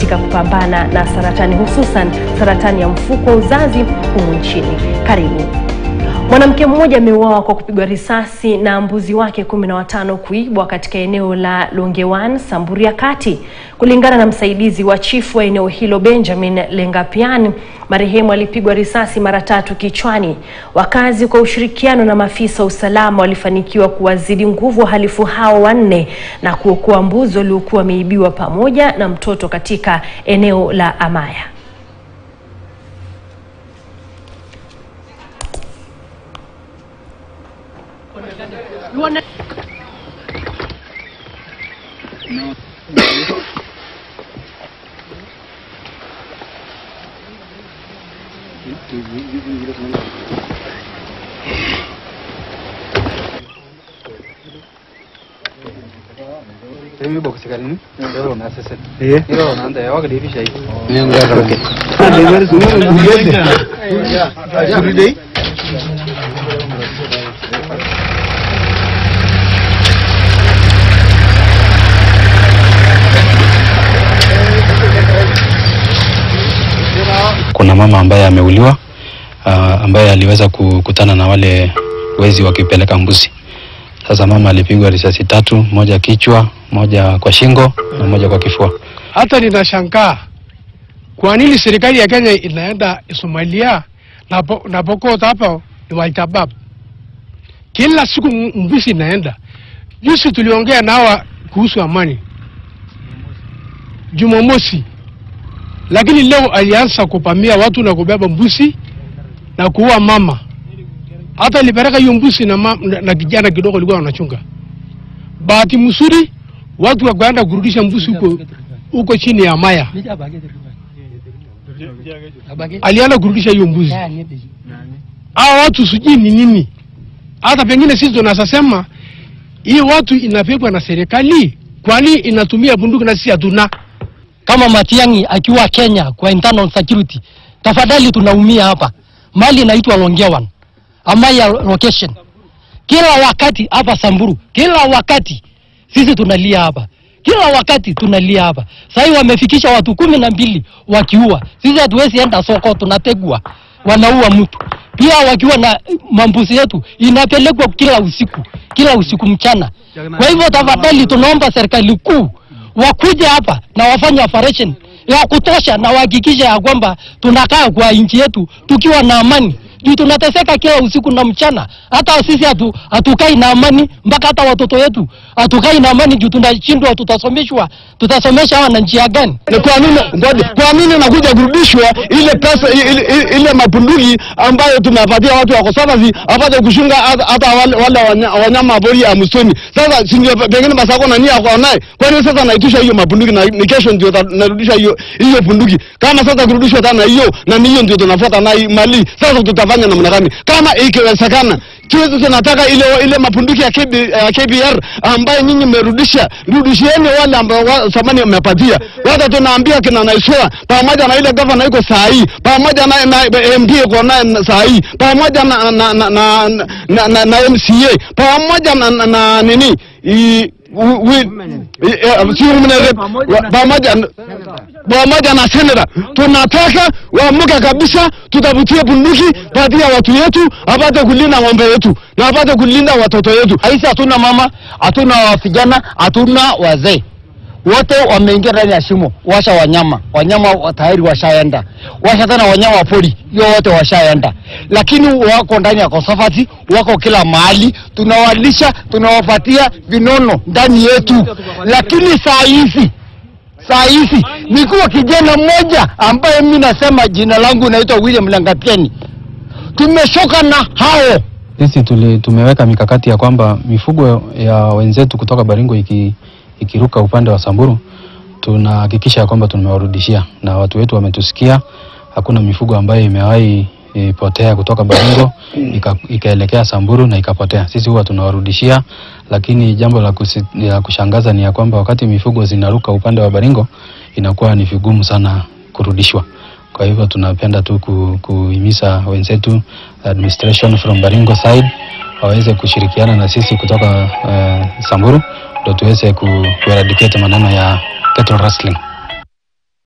katika kupambana na saratani hususan saratani ya mfuko wa uzazi humu nchini. Karibu. Mwanamke mmoja ameuawa kwa kupigwa risasi na mbuzi wake kumi na watano kuibwa katika eneo la Longewan, Samburu ya Kati. Kulingana na msaidizi wa chifu wa eneo hilo Benjamin Lengapian, marehemu alipigwa risasi mara tatu kichwani. Wakazi kwa ushirikiano na maafisa wa usalama walifanikiwa kuwazidi nguvu wahalifu hao wanne na kuokoa mbuzi waliokuwa wameibiwa pamoja na mtoto katika eneo la Amaya. Mimi boksi kali ndio na sasa. Eh. Ndio naanza ya wakati hivi shai. Nengo ya roke. Kuride. Kuna mama ambaye ameuliwa uh, ambaye aliweza kukutana na wale wezi wakipeleka mbuzi. Sasa mama alipigwa risasi tatu, moja kichwa, moja kwa shingo na moja kwa kifua. Hata ninashangaa kwa nini serikali ya Kenya inaenda Somalia na, po, na Pokot hapo ni Al-Shabaab. Kila siku m- mbuzi inaenda. Juzi tuliongea na hawa kuhusu amani Jumamosi, lakini leo alianza kupamia watu na kubeba mbuzi na kuua mama. Hata alipeleka hiyo mbuzi na, ma, na, na kijana kidogo alikuwa wanachunga. Bahati mzuri watu wakaenda kurudisha mbuzi huko huko chini ya Maya. Alienda kurudisha hiyo mbuzi. Hao watu sijui ni nini. Hata pengine sisi tunaweza sema hii watu inapigwa na serikali, kwani inatumia bunduki na sisi hatuna. kama Matiang'i akiwa Kenya kwa internal security, tafadhali tunaumia hapa. Mali inaitwa Longewan, Amaya location. Kila wakati hapa Samburu, kila wakati sisi tunalia hapa, kila wakati tunalia hapa. Sasa hivi wamefikisha watu kumi na mbili wakiua, sisi hatuwezi enda soko, tunategwa, wanaua mtu pia wakiwa na mambuzi yetu inapelekwa kila usiku, kila usiku mchana. Kwa hivyo tafadhali, tunaomba serikali kuu wakuje hapa na wafanye operation ya kutosha na wahakikishe ya kwamba tunakaa kwa nchi yetu tukiwa na amani juu tunateseka kila usiku na mchana. Hata sisi hatu, hatukai na amani, mpaka hata watoto wetu hatukai na amani juu tunashindwa, tutasomeshwa tutasomesha hawa na njia gani? Ni kwa nini ngoja, kwa nini nakuja kurudishwa ile pesa ile, ile, ile mapunduki ambayo tumepatia watu wa Kosavazi apate kushunga hata hata wale, wale wanya- wanyama pori ya msituni. Sasa si ndio pengine Masako na nia kwa naye. Kwa nini sasa naitisha hiyo mapunduki na ni kesho ndio ta- narudisha hiyo hiyo punduki? Kama sasa kurudishwa tena hiyo na ni hiyo ndio tunafuata na hii mali. Sasa tutafanya namna gani? Kama ikiwezekana tuweze tunataka ile ile mapunduki ya, KB, ya KBR ambayo nyinyi mmerudisha, rudishieni wale ambao wa, zamani mmepatia. Wata tunaambia kina Naiswa pamoja na ile gavana iko saa hii, pamoja na, na MD iko naye saa hii, pamoja na na na, na, na, na, na MCA, pamoja na, na, na nini i, wi- wi- i- eh, si women rep, wa- pamoja na- pamoja na seneta tunataka waamuke kabisa, tutavutie bunduki patia watu yetu, apate kulinda ng'ombe yetu na apate kulinda watoto yetu. Haisi hatuna mama, hatuna vijana, hatuna wazee, wote wameingia ndani ya shimo. Washa wanyama, wanyama wa- tayari washaenda, washa tena wanyama wa pori, hiyo wote washaenda, lakini wako ndani ya Kosafati, wako kila mahali, tunawalisha, tunawapatia vinono ndani yetu, lakini saa hizi saa hizi nikuwa kijana mmoja ambaye mimi nasema jina langu naitwa William Langatieni, tumeshoka na hao Sisi tuli, tumeweka mikakati ya kwamba mifugo ya wenzetu kutoka Baringo iki, ikiruka upande wa Samburu tunahakikisha ya kwamba tumewarudishia, na watu wetu wametusikia. Hakuna mifugo ambayo imewahi e, potea kutoka Baringo ika, ikaelekea Samburu na ikapotea. Sisi huwa tunawarudishia, lakini jambo la, kusi, la kushangaza ni ya kwamba wakati mifugo zinaruka upande wa Baringo inakuwa ni vigumu sana kurudishwa. Kwa hivyo tunapenda tu ku, kuhimiza wenzetu administration from Baringo side waweze kushirikiana na sisi kutoka uh, Samburu ndio tuweze ku, ku eradicate maneno ya cattle rustling.